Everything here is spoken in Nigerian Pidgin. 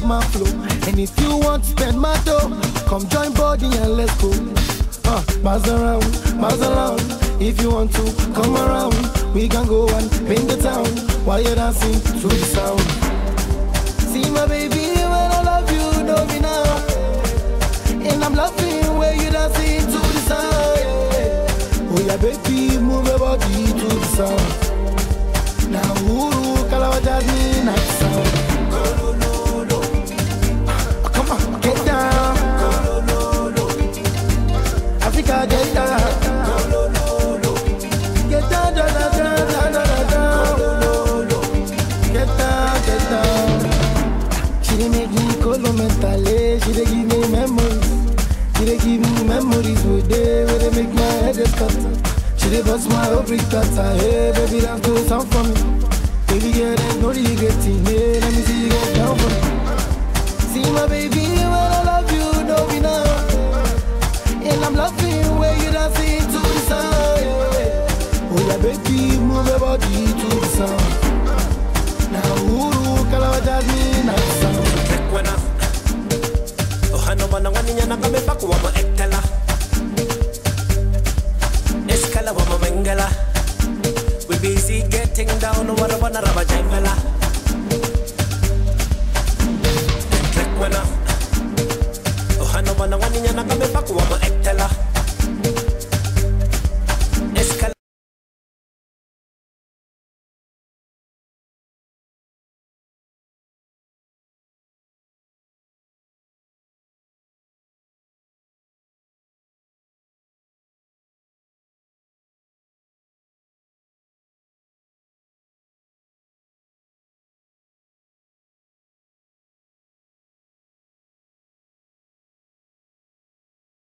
love my flow. And if you want to spend my dough, come join body and let's go. Uh, buzz around, buzz around. If you want to come around, we can go and paint the town while you're dancing to the sound. See my baby, when I love you, know me now. And I'm loving where you dancing to the sound. yeah. Oh yeah, baby, move your body to the sound. Now, ooh, Kalawaja me night sound. Come on, get down. Africa, get down. Get down, down, down, down, down, down, down. Get down, get down. She dey make me colo mentally. She dey give me memories. She dey give me memories with day where they make my head dey scatter. She dey bust my whole brick cutter. Hey, baby, dance to the sound for me. Baby, girl, there's no regretting. Hey, let me see you get down for me. See my baby, when I love you, know me now. And I'm loving where you dancing to the sound. Yeah. Oh yeah, baby, move your body to the sound. Now, ooh, Kalawaja me night sound. Rekwena Ohano wana waninya na kame paku wama ektela Eskala wama mengela We busy getting down Wara wana raba jengela